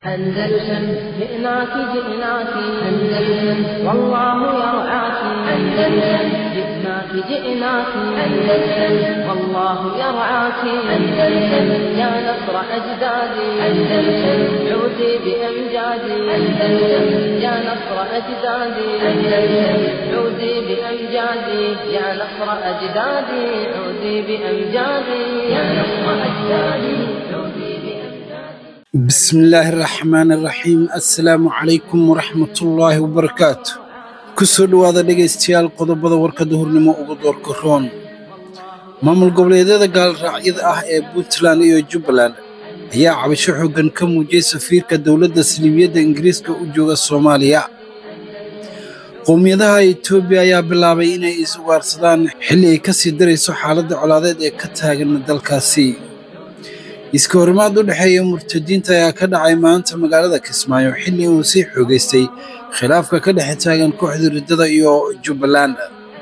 أندلسن جئناك جئناك أندلسن والله يرعاك أندلسن جئناك جئناك أندلسن والله يرعاك أندلسن يا نصر أجدادي أندلسن عودي بأمجادي أندلسن يا نصر أجدادي أندلسن عودي بأمجادي يا نصر أجدادي عودي بأمجادي يا نصر أجدادي عودي بأمجادي بسم الله الرحمن الرحيم السلام عليكم ورحمة الله وبركاته kusoo dhowaada dhegaystayaal qodobada warka duhurnimo ugu doorka roon maamul goboleedyada gaalraacyada ah ee puntland iyo jubbaland ayaa cabasho xooggan ka muujiyey safiirka dowladda saliibiyadda ingiriiska u jooga soomaaliya qowmiyadaha etoobiya ayaa bilaabay inay is-ugaarsadaan xilli ay ka sii darayso xaaladda colaadeed ee ka taagan dalkaasi iska horimaad u dhexeeya murtadiinta ayaa ka dhacay maanta magaalada kismaayo xilli uu sii xoogaystay khilaafka ka dhex taagan kooxda riddada iyo jubbaland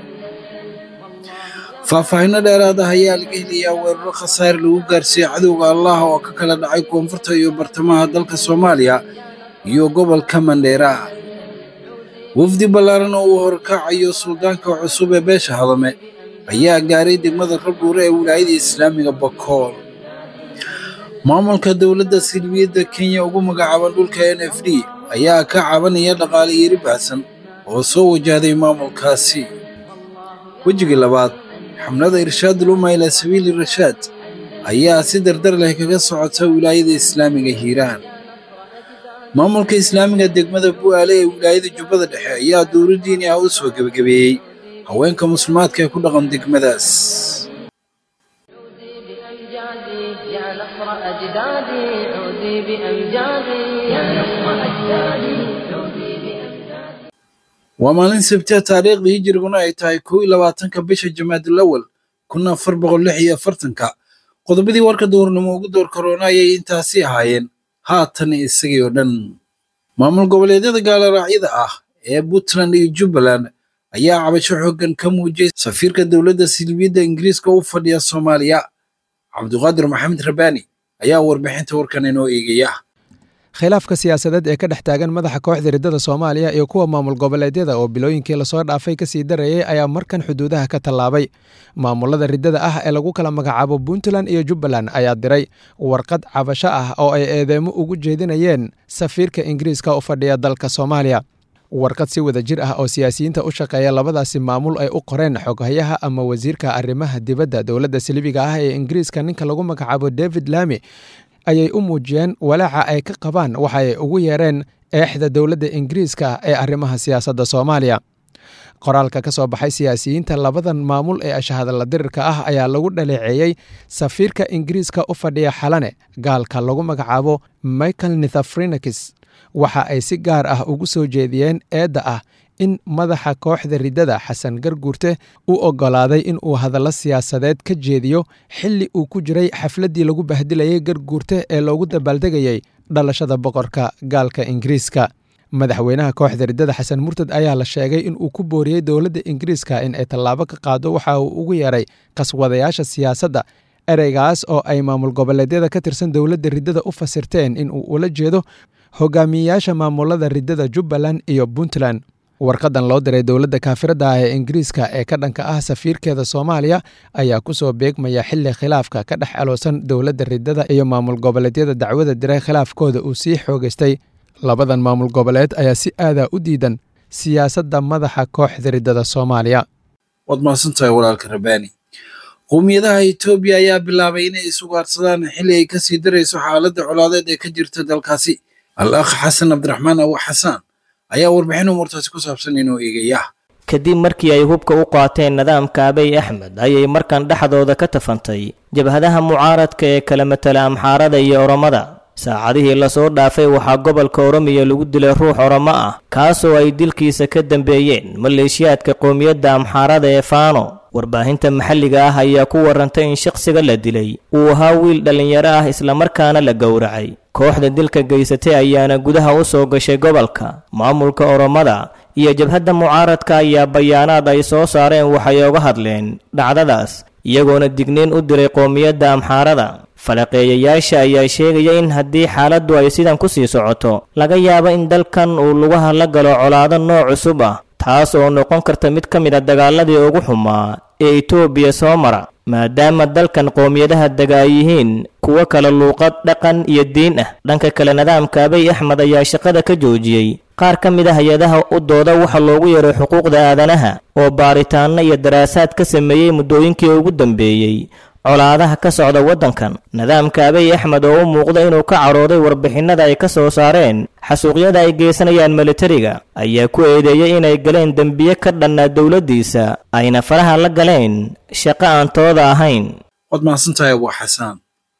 faahfaahinno dheeraad ah ayaa laga helayaa weeraro khasaare lagu gaarsiiyey cadowga allah oo ka kala dhacay koonfurta iyo bartamaha dalka soomaaliya iyo gobolka mandheera wafdi ballaaran oo uu horkacayo suldaanka cusub ee beesha hadame ayaa gaaray degmada rabdhuure ee wilaayada islaamiga bakool maamulka dowladda silbiyadda kenya ugu magacaaban dhulka n f d ayaa ka cabanaya dhaqaale yari baahsan oo soo wajahday maamulkaasi wejiga labaad xamlada irshaadul umma ilaa sabiili rashaad ayaa si dardar leh kaga socota wilaayada islaamiga hiiraan maamulka islaamiga degmada bu'aale ee wilaayada jubbada dhexe ayaa dowlo diini ah u soo gebagabeeyey haweenka muslimaadka ee ku dhaqan degmadaas عودي بأمجادي يا نصر أجدادي عودي بأمجادي يا نصر أجدادي عودي بأمجادي waa maalin sabtiya taariikhdii hijiriguna ay tahay kow iyo labaatanka bisha jamaadulawal kun afar boqol lix iyo afartanka qodobadii warka duhurnimo ugu door karoona ayay intaasi ahaayeen haatan isagii oo dhan maamul goboleedyada gaaloraacyada ah ee puntland iyo jubbaland ayaa cabasho xooggan ka muujiyey safiirka dowladda silibiyadda ingiriiska u fadhiya soomaaliya cabduqaadir maxamed rabaani ayaa warbixinta warkan inoo eegaya khilaafka siyaasadeed ee ka dhex taagan madaxa kooxda riddada soomaaliya iyo kuwa maamul goboleedyada oo bilooyinkii lasoo dhaafay kasii darayay ayaa markan xuduudaha ka tallaabay maamulada riddada ah ee lagu kala magacaabo puntland iyo jubbaland ayaa diray warqad cabasho ah oo ay eedeemo ugu jeedinayeen safiirka ingiriiska u fadhiya dalka soomaaliya warqad si wada jir ah oo siyaasiyiinta u shaqeeya labadaasi maamul ay u qoreen xoghayaha ama wasiirka arrimaha dibadda dowladda silibiga ah ee ingiriiska ninka lagu magacaabo david lami ayay u muujiyeen walaaca ay ka qabaan waxa ay ugu yeereen eexda dowladda ingiriiska ee arrimaha siyaasadda soomaaliya qoraalka ka soo baxay siyaasiyiinta labadan maamul ee ashahadalla dirirka ah ayaa lagu dhaleeceeyey safiirka ingiriiska u fadhiya xalane gaalka lagu magacaabo michael nithafrinakis waxa ay si gaar ah ugu soo jeediyeen eedda ah in madaxa kooxda riddada xasan garguurte u oggolaaday in uu hadallo siyaasadeed ka jeediyo xilli uu ku jiray xafladdii lagu bahdilayay garguurte ee loogu dabaaldegayey dhalashada boqorka gaalka ingiriiska madaxweynaha kooxda riddada xasan murtad ayaa la sheegay in uu ku booriyey dowladda ingiriiska in ay tallaabo ka qaado waxa uu ugu yeeray qaswadayaasha siyaasadda ereygaas oo ay maamul goboleedyada ka tirsan dowladda riddada u fasirteen in uu ula jeedo hogaamiyeyaasha maamulada riddada jubbaland iyo puntland warqadan loo diray dowladda kaafiradda ah ee ingiriiska ee ka dhanka ah safiirkeeda soomaaliya ayaa ku soo beegmaya xilli khilaafka ka dhex aloosan dowladda riddada iyo maamul goboleedyada dacwada diray khilaafkooda uu sii xoogaystay labadan maamul goboleed ayaa si aadaa u diidan siyaasadda madaxa kooxda riddada soomaaliya waad mahadsantahay walaalka rabaani qowmiyadaha etoobiya ayaa bilaabay inay is-ugaarsadaan xilli ay kasii darayso xaaladda colaadeed ee ka jirta dalkaasi al akh xasan cabdiraxmaan abu xasaan ayaa warbixin umurtaasi ku saabsan inoo eegaya kadib markii ay hubka u qaateen nidaamka abiy axmed ayay markan dhexdooda ka tafantay jabhadaha mucaaradka ee kala matala amxaarada iyo oromada saacadihii lasoo dhaafay waxaa gobolka oromiya lagu dilay ruux oromo ah kaasoo ay dilkiisa ka dambeeyeen maleeshiyaadka qowmiyadda amxaarada ee faano warbaahinta maxalliga ah ayaa ku warantay in shaqsiga la dilay uu ahaa wiil dhallinyaro ah islamarkaana la gowracay kooxda dilka geysatay ayaana gudaha u soo gashay gobolka maamulka oromada iyo jabhadda mucaaradka ayaa bayaanaad ay soo saareen waxay oga hadleen dhacdadaas iyagoona digniin u diray qowmiyadda amxaarada falaqeeyayaasha ayaa sheegaya in haddii xaaladdu ay sidan ku sii socoto laga yaabo in dalkan uu lugaha la galo colaado nooc cusub ah taas oo noqon karta mid ka mid a dagaaladii ugu xumaa ee etoobiya soo mara maadaama dalkan qowmiyadaha dega ay yihiin kuwo kale luuqad dhaqan iyo diin ah dhanka kale nidaamka abiy axmed ayaa shaqada ka joojiyey qaar ka mid a hay-adaha u dooda waxa loogu yeeray xuquuqda aadanaha oo baaritaanno iyo daraasaad ka sameeyey muddooyinkii ugu dambeeyey colaadaha ka socda waddankan nidaamka abiy axmed oo u muuqda inuu ka carooday warbixinada ay ka soo saareen xasuuqyada ay geysanayaan militariga ayaa ku eedeeyey inay galeen dembiye ka dhannaa dowladdiisa ayna faraha la galeen shaqo aan tooda ahayn waad mahadsantahay abu xasaan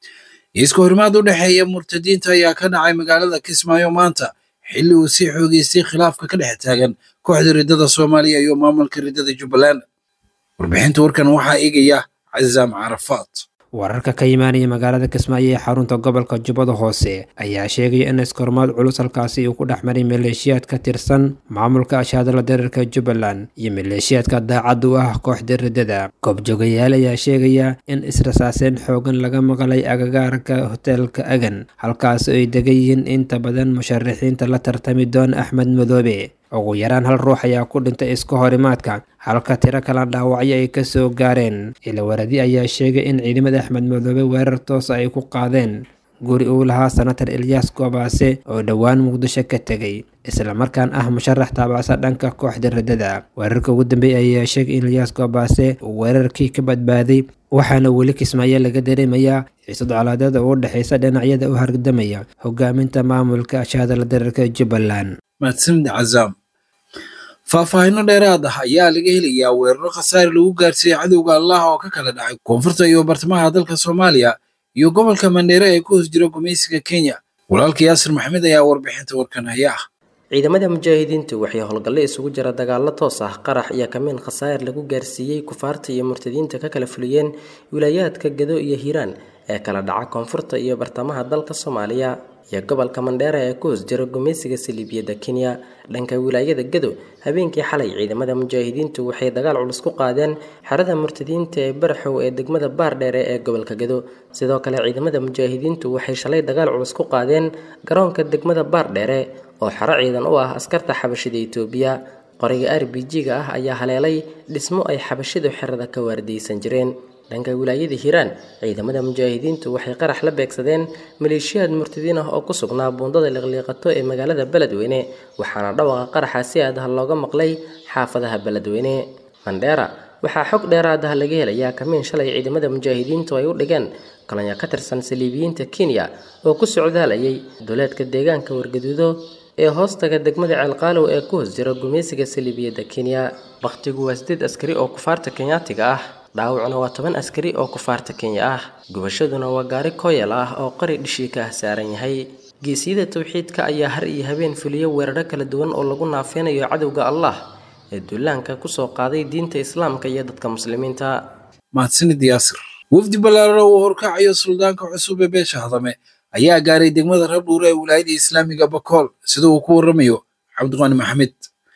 iska horimaad u dhexeeya murtadiinta ayaa ka dhacay magaalada kismaayo maanta xilli uu sii xoogeystay khilaafka ka dhex taagan kooxda riddada soomaaliya iyo maamulka riddada jubbaland warbixinta warkan waxaa eegaya cazaam carafaad wararka ka imaanaya magaalada kismaayo ee xarunta gobolka jubbada hoose ayaa sheegaya in iskormaad culus halkaasi uu ku dhex maray maleeshiyaad ka tirsan maamulka ashaadala dareerka jubbaland iyo maleeshiyaadka daacad u ah kooxda riddada goobjoogayaal ayaa sheegaya in israsaaseen xoogan laga maqlay agagaarka hoteelka agan halkaasi ay degan yihiin inta badan musharaxiinta la tartami doona axmed madoobe ugu yaraan hal ruux ayaa ku dhintay iska horimaadka halka tiro kala dhaawacyo ay kasoo gaareen ilawaradi ayaa sheegay in ciidamada axmed madoobe weerar toosa ay ku qaadeen guri uu lahaa senatar elyaas goobaase oo dhowaan muqdisho ka tegay islamarkaan ah musharax taabacsa dhanka kooxda riddada weerarka ugu dambeeya ayaa sheegay in elyaas goobaase uu weerarkii ka badbaaday waxaana weli kismaayo laga dareemayaa xiisad colaadeed oo u dhexaysa dhinacyada u hargdamaya hogaaminta maamulka ashaadala dareerka jubbaland mahadsanid cazaam faahfaahinno dheeraad ah ayaa laga helayaa weeraro khasaare lagu gaarsiiyey cadowga allah oo ka kala dhacay koonfurta iyo bartamaha dalka soomaaliya iyo gobolka mandheere ee ku hoos jira gumaysiga kenya walaalka yaasir maxamed ayaa warbixinta warkan haya ah ciidamada mujaahidiintu waxay howlgalle isugu jira dagaallo toos ah qarax iyo kamiin khasaa'ir lagu gaarsiiyey kufaarta iyo murtadiinta ka kala fuliyeen wilaayaadka gado iyo hiiraan ee kala dhaca koonfurta iyo bartamaha dalka soomaaliya iyo gobolka mandheera ee ku hoos jira gumaysiga saliibiyadda kenya dhanka wilaayada gado habeenkii xalay ciidamada mujaahidiintu waxay dagaal culus ku qaadeen xerada murtadiinta ee baraxow ee degmada baardheere ee gobolka gado sidoo kale ciidamada mujaahidiintu waxay shalay dagaal culus ku qaadeen garoonka degmada baardheere oo xero ciidan u ah askarta xabashida itoobiya qoriga r b g-ga ah ayaa haleelay dhismo ay xabashidu xerada ka waardiyeysan jireen dhanka wilaayada hiiraan ciidamada mujaahidiintu waxay qarax la beegsadeen maleeshiyaad murtadiin ah oo ku sugnaa buundada liqliiqato ee magaalada beledweyne waxaana dhawaqa qaraxa si aad ah looga maqlay xaafadaha beledweyne mandheera waxaa xog dheeraad ah laga helayaa kamiin shalay ciidamada mujaahidiintu ay u dhigeen kolonyo ka tirsan saliibiyiinta kenya oo ku socdaalayay duleedka deegaanka wargaduudo ee hoostaga degmada ceelqaalow ee ku hoos jira gumaysiga saliibiyadda kenya bakhtigu waa sideed askari oo kufaarta kenyaatiga ah dhaawacuna waa toban askari oo kufaarta kenya ah gubashaduna waa gaari kooyal ah oo qari dhishii ka ah saaran yahay geesiyada tawxiidka ayaa har iyo habeen fuliyo weeraro kala duwan oo lagu naafeynayo cadowga allah ee duulaanka kusoo qaaday diinta islaamka iyo dadka muslimiinta mahadsanid yaasir wafdi ballaarana uu horkacayo suldaanka cusub ee beesha hadame ayaa gaaray degmada rabdhuure ee wilaayada islaamiga bakool sida uu ku warramayo cabdiqaani maxamed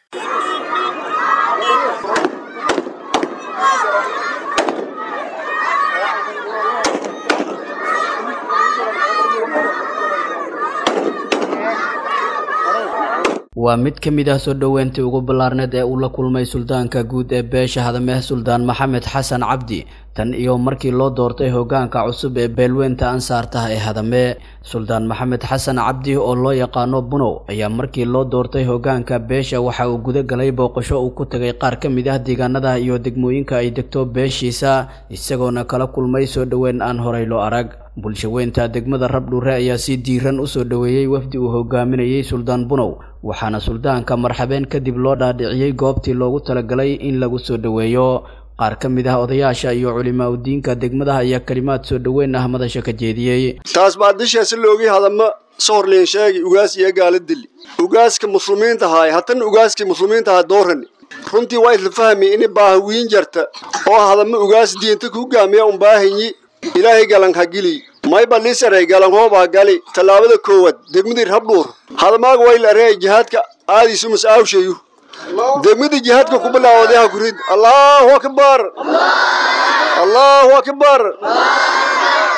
waa mid ka mid ah soo dhoweyntii ugu ballaarneed ee uu la kulmay suldaanka guud ee beesha hadameh suldaan maxamed xasan cabdi tan iyo markii loo doortay hoggaanka cusub ee beelweynta ansaartah ee hadame suldaan maxamed xasan cabdi oo loo yaqaano bunow ayaa markii loo doortay hoggaanka beesha waxa uu guda galay booqasho uu ku tegay qaar ka mid ah deegaanada iyo degmooyinka ay degto beeshiisa isagoona kala kulmay soo dhoweyn aan horay loo arag bulshaweynta degmada rabdhuure ayaa si diiran u soo dhoweeyey wafdi uu hogaaminayey suldaan bunow waxaana suldaanka marxabeen kadib loo dhaadhiciyey goobtii loogu talagalay in lagu soo dhoweeyo qaar ka mid ah odayaasha iyo culimaa udiinka degmadaha ayaa kalimaad soo dhoweyn ah madasha ka jeediyey taas baa disheesi loogii hadama sohorliin sheegi ugaas iyo gaala dili ugaaska muslimiinta haay haddana ugaaskii muslimiinta haa doorani runtii waa isla fahmi ini baahawiin jarta oo hadama ugaas diinta ku gaamiya unbaahanyi ilaahay galan ha gili mayba lisaray galan hoobaa gali tallaabada koowaad degmadii rabdhuur hadamaaga wayl areey jihaadka aadiisu mas-aawshayu degmadii jihaadka ku bilaawday ha kurid allahu akbar allahu akbar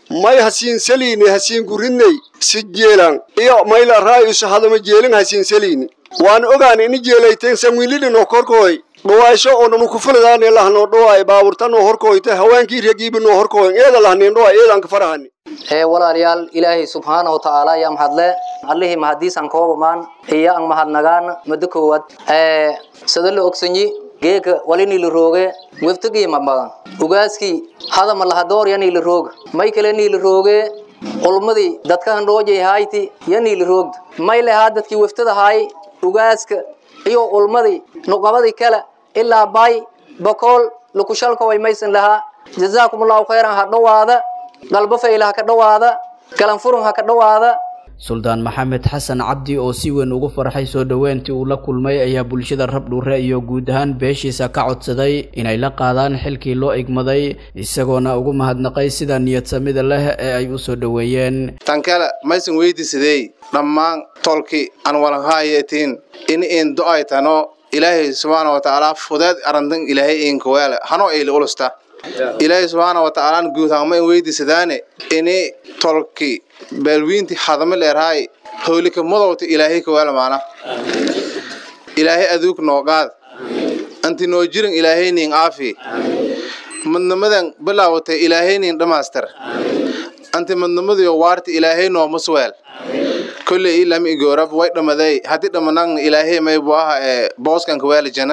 may hasiin saliini hasiin gurinay si jeelan iyo mayla raayusa hadama jeelin hasiin saliini waan ogaan ini jeelayteen sanwiilidhinoo korkooy dhawaasho oo dhanu kufuladaane lahnoo dhawaay baaburtanoo horkooyte haweenkii regiibinoo horkooyn eeda lahnin dhawaay eedan ka farahani ee walaalayaal ilaahay subxaanahu watacaala ayaa mahadle allihii mahadiisan koobamaan iyo an mahadnagaan muddo koowaad ee sida la ogsanyi geeka walini la rooge weftagii mamagan ugaaskii hadama lahadoor yani la rooga may kale ni la rooge ulmadii dadkan dhoojay hayti yani la roogda may lehaa dadkii weftada haay ugaaska iyo ulmadii nuqabadii kale ilaa bay bokool lukushalka way maysan lahaa jazaakum allahu khayran ha dhowaada dalbo fayla ha ka dhowaada galanfurun ha ka dhowaada suldaan maxamed xasan cabdi oo si weyn ugu farxay soo dhoweyntii uu la kulmay ayaa bulshada rabdhuure iyo guud ahaan beeshiisa ka codsaday inay la qaadaan xilkii loo igmaday isagoona ugu mahadnaqay sida niyadsamida leh ee ay u soo dhoweeyeen tan kale maysan weydiisadey dhammaan tolki aan walanhaayetiin in in do-ay tano ilaahay subxaana wa tacaala fudeed arantan ilaahay inkaweele hanoo ayli ulusta ilaahay subxaana wa tacaalaan guud hangma in weydiisadaane ini tolki baalwiinti hadama leerhaay howlika madowta ilaahay kaweele maana ilaahay aduug noogaad anti noo jirin ilaahay nin aafi madnamadan bilaawatay ilaahay nin dhamaastar anti madnamadiyo waarti ilaahay noomasweel kolley ilam igoorab way dhamaday haddii dhamanagna ilaahay maybu aha ee booskan kaweele jana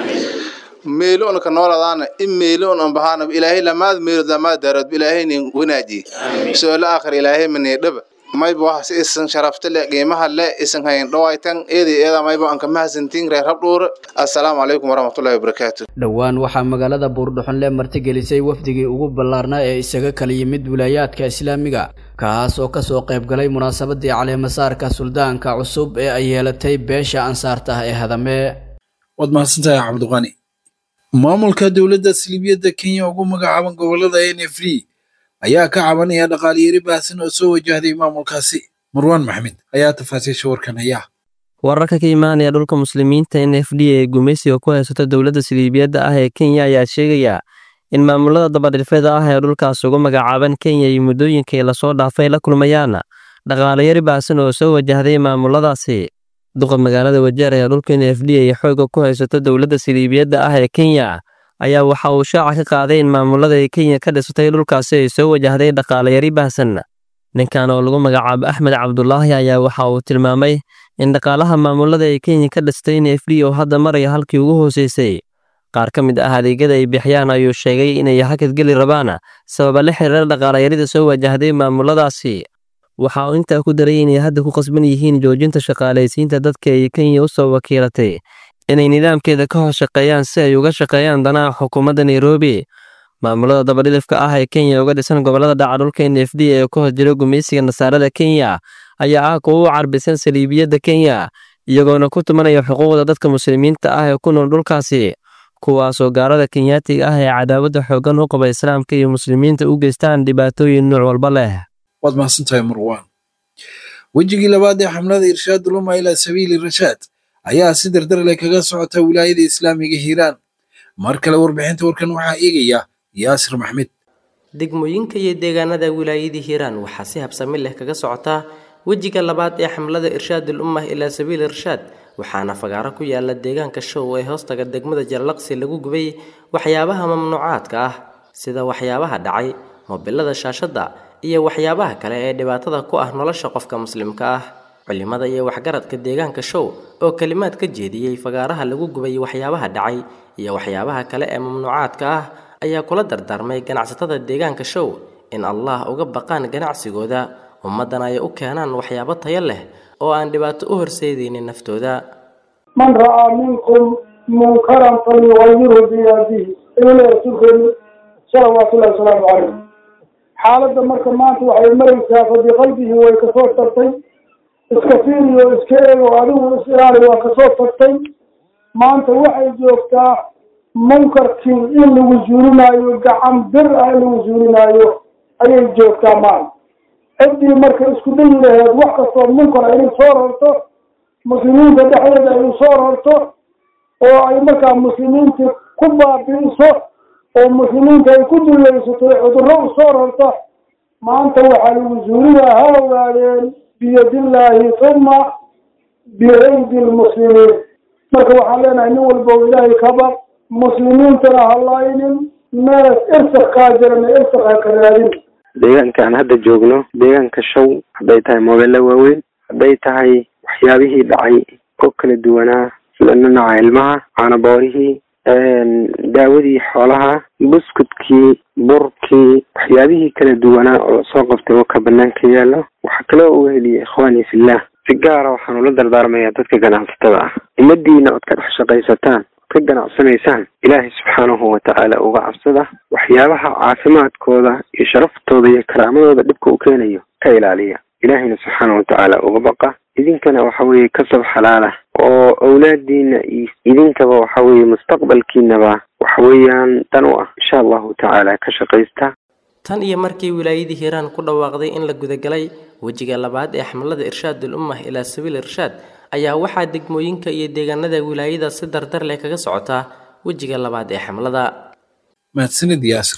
meelo on ka nooladaana in meelo on on bahaana ilaahay lamaad meelo lamaad daarood ilaahay nin wanaaji su'aalo aakhir ilaahay mani dhaba mayba wax si isan sharafta le qiimaha le isan hayn dhawaytan eedii eeda mayba aan ka mahadsantiin reer habdhuur assalaamu calaykum waraxmatullaahi wabarakaatu dhowaan waxaa magaalada buurdhuxunle martigelisay wafdigii ugu ballaarnaa ee isaga kala yimid wilaayaadka islaamiga kaas oo kasoo qayb galay munaasabadii caleemasaarka suldaanka cusub ee ay yeelatay beesha ansaarta ah ee hadame waad mahadsantahay cabdiqani maamulka dowladda siliibiyadda kenya ugu magacaaban gobolada n f d ayaa ka cabanaya dhaqaaliyari baahsan oo soo wajahday maamulkaasi marwaan maxmed ayaa tafaasiisha warkan haya wararka ka imaanaya dhulka muslimiinta n f d ee gumaysiga ku haysato dowladda siliibiyadda ah ee kenya ayaa sheegaya in maamulada dabadhifeeda ah ee dhulkaas ugu magacaaban kenya iyo muddooyinkii lasoo dhaafay la kulmayaan dhaqaalayari baahsan oo soo wajahday maamuladaasi duqa magaalada wajeer ee dhulka n f d ay xoogga ku haysato dowladda siliibiyadda ah ee kenya ayaa waxa uu shaaca ka qaaday in maamulada ay kenya ka dhisatay dhulkaasi ay soo wajahday dhaqaalayari baahsan ninkan oo lagu magacaabo axmed cabdulaahi ayaa waxa uu tilmaamay in dhaqaalaha maamulada ay kenya ka dhistay n f d oo hadda maraya halkii ugu hooseysay qaar ka mid ah adeegyada ay bixiyaan ayuu sheegay inay hakadgeli rabaan sababa la xiriira dhaqaalayarida soo wajahday maamuladaasi waxa uu intaa ku daray inay hadda ku qasban yihiin joojinta shaqaalaysiinta dadka ay kenya u soo wakiilatay inay nidaamkeeda ka hoos shaqeeyaan si ay uga shaqeeyaan danaha xukuumadda nairobi maamulada dabadhilifka ah ee kenya uga dhisan gobolada dhaca dhulka n f d ee ku hos jira gumaysiga nasaarada kenya ayaa ah kuwa u carbisan saliibiyadda kenya iyagoona ku tumanaya xuquuqda dadka muslimiinta ah ee ku nool dhulkaasi kuwaasoo gaalada kenyaatiga ah ee cadaawadda xooggan u qaba islaamka iyo muslimiinta u geystaan dhibaatooyin nuuc walba leh waad mahadsantahay marwaan wejigii labaad ee xamlada irshaad uluma ilaa sabiili rashaad ayaa si dardar leh kaga socota wilaayada islaamiga hiiraan mar kale warbixinta warkan waxaa eegaya yaasir maxmed degmooyinka iyo deegaanada wilaayadii hiiraan waxaa si habsami leh kaga socotaa wejiga labaad ee xamlada irshaadul ummah ilaa sabiili irshaad waxaana fagaaro ku yaala deegaanka show ee hoostaga degmada jallaqsi lagu gubay waxyaabaha mamnuucaadka ah sida waxyaabaha dhacay mobilada shaashadda iyo waxyaabaha kale ee dhibaatada ku ah nolosha qofka muslimka ah culimada iyo waxgaradka deegaanka show oo kelimaad ka jeediyey fagaaraha lagu gubay waxyaabaha dhacay iyo waxyaabaha kale ee mamnuucaadka ah ayaa kula dardaarmay ganacsatada deegaanka show in allah uga baqaan ganacsigooda ummaddana ay u keenaan waxyaabo tayo leh oo aan dhibaato u horseedaynin naftooda man ra'aa minkum munkaran falyughayirhu biyadihi ilaa rasuulkeenu salawaatullahi wasalaamu calayh xaaladda marka maanta waxay maraysaa fa biqalbihi way kasoo tagtay iska fiiriyo iska eego adigu is ilaali waa kasoo tagtay maanta waxay joogtaa munkarkii in lagu zuulinaayo gacan bir ah in lagu zuulinaayo ayay joogtaa maanta ciddii marka isku dayi laheed wax kastoo munkar inay soo rarto muslimiinta dhexdeeda ay soo rarto oo ay markaa muslimiinta ku baabi'iso oo muslimiinta ay ku dulaysato cudurro u soo rarto maanta waxaa lagu zuuriyaa ha ogaadeen biyadillaahi uma biaydi lmuslimiin marka waxaan leenahay nin walba oo ilaahay ka baq muslimiintana ha laynin mees irsak kaa jirana irsak ha ka raadin deegaanka aan hadda joogno deegaanka show hadday tahay moobella waaweyn hadday tahay waxyaabihii dhacay oo kala duwanaa sida nanaca ilmaha caanaboorihii daawadii xoolaha buskudkii burkii waxyaabihii kala duwanaa oo lasoo qabtay oo ka banaanka yaallo waxaa kaloo u heliyay ikhwaani fillah si gaara waxaan ula dardaarmayaa dadka ganacsatada ah umadiina ood ka dhex shaqaysataan ood ka ganacsanaysaan ilaahay subxaanahu watacaala uga cabsada waxyaabaha caafimaadkooda iyo sharaftooda iyo karaamadooda dhibka u keenayo ka ilaaliya ilaahayna subxaana watacaala uga baqa idinkana waxa weeye kasab xalaala oo awlaadiina iyo idinkaba waxa weeye mustaqbalkiinaba waxa weeyaan dan u ah insha allahu tacaala ka shaqaysta tan iyo markii wilaayadii hiiraan ku dhawaaqday in la gudagalay wejiga labaad ee xamlada irshaadul ummah ilaa sabiil irshaad ayaa waxaa degmooyinka iyo deegaanada wilaayada si dardar leh kaga socotaa wejiga labaad ee xamlada mahadsanid yaasir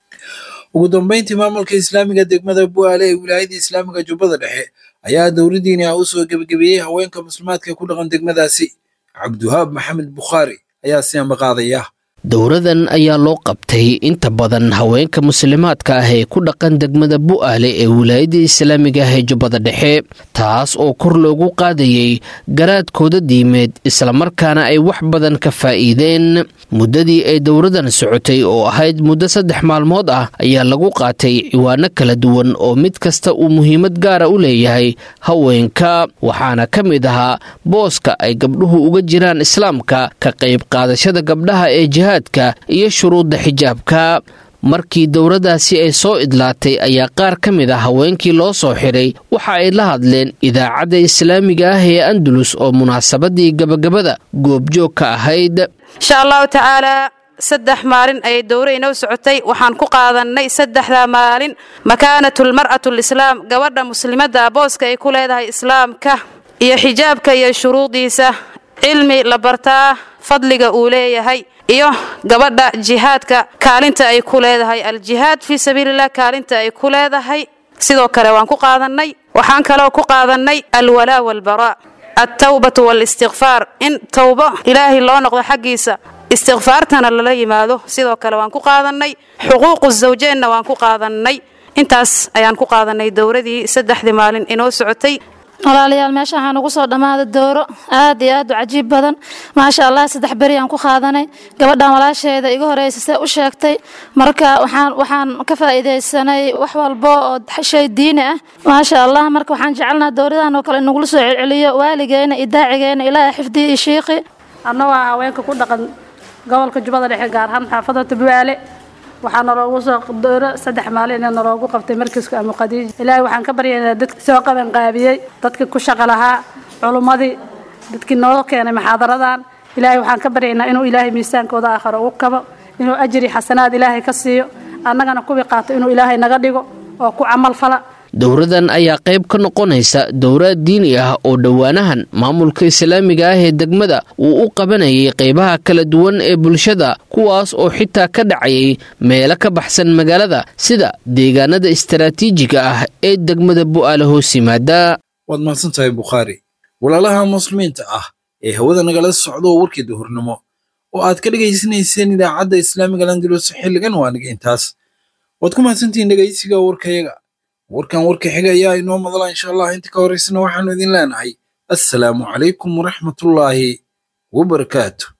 ugu dambeyntii maamulka islaamiga degmada buaale ee wilaayada islaamiga jubbada dhexe ayaa dowladdiini ah usoo gebagabeeyey haweenka muslimaadka ku dhaqan degmadaasi cabdiwahaab maxamed bukhaari ayaa si ambaqaadaya dowradan ayaa loo qabtay inta badan haweenka muslimaadka ah ee ku dhaqan degmada bu'aale ee wilaayadda islaamiga ah ee jubbada dhexe taas oo kor loogu qaadayey garaadkooda diimeed islamarkaana ay wax badan ka faa'iideen muddadii ay dowradan socotay oo ahayd muddo saddex maalmood ah ayaa lagu qaatay ciwaano kala duwan oo mid kasta uu muhiimad gaara u leeyahay haweenka waxaana ka mid ahaa booska ay gabdhuhu uga jiraan islaamka ka qayb qaadashada gabdhaha ee jihaadka iyo shuruudda xijaabka markii dowladdaasi ay soo idlaatay ayaa qaar ka mid a haweenkii loo soo xidhay waxa ay la hadleen idaacadda islaamiga ah ee andalus oo munaasabadii gabagabada goobjoog ka ahayd insha allahu tacaalaa saddex maalin ayay dowra inoo socotay waxaan ku qaadannay saddexdaa maalin makaanatulmar'atu lislaam gabadha muslimadda booska ay ku leedahay islaamka iyo xijaabka iyo shuruudiisa cilmi la bartaa fadliga uu leeyahay iyo gabadha jihaadka kaalinta ay ku leedahay aljihaad fii sabiililah kaalinta ay ku leedahay sidoo kale waan ku qaadannay waxaan kaloo ku qaadannay alwalaa walbaraa altawbatu waalistikfaar in towbo ilaahay loo noqdo xaggiisa istikfaartana lala yimaado sidoo kale waan ku qaadannay xuquuqu zawjeenna waan ku qaadannay intaas ayaan ku qaadannay dowradii saddexdii maalin inoo socotay walaalayaal meesha waxaa nagu soo dhammaaday dooro aad iyo aad u cajiib badan maasha allah saddex beri aan ku qaadanay gabadhan walaasheeda iga horeysa see u sheegtay marka waxaan waxaan ka faa'iidaysanay wax walbo oo shay diini ah maasha allah marka waxaan jecelnaha dowradan oo kale inagula soo celceliyo waaligeena iyo daacigeena ilaahay xifdiyi iyo shiiqi annagoo haweenka ku dhaqan gobolka jubbada dhexe gaar ahaan xaafada tubwaale waxaa naloogu soo dooro saddex maalin ee naloogu qabtay markiiska amu khadiija ilaahay waxaan ka baryaynaa dadkii soo qaban qaabiyey dadkii ku shaqo lahaa culummadii dadkii noo keenay muxaadaradan ilaahay waxaan ka baryaynaa inuu ilaahay miisaankooda aakhiro ugu kabo inuu ajri xasanaad ilaahay ka siiyo annagana kuwii qaato inuu ilaahay naga dhigo oo ku camal fala dowradan ayaa qayb ka noqonaysa dowraad diini ah oo dhowaanahan maamulka islaamiga ah ee degmada uu u qabanayay qaybaha kala duwan ee bulshada kuwaas oo xitaa ka dhacayay meelo ka baxsan magaalada sida deegaanada istaraatiijiga ah ee degmada bu'aale hoos yimaada waad mahadsan tahay bukhaari walaalaha muslimiinta ah ee hawada nagala socdo warkii duhurnimo oo aad ka dhegaysanayseen idaacadda islaamiga landulus xilligan waa niga intaas waad ku mahadsantihiin dhegaysiga warkayaga warkan warka xiga ayaa inoo madala insha allah inta ka horeysana waxaanu idin leenahay assalaamu calaykum waraxmatullaahi wabarakaatu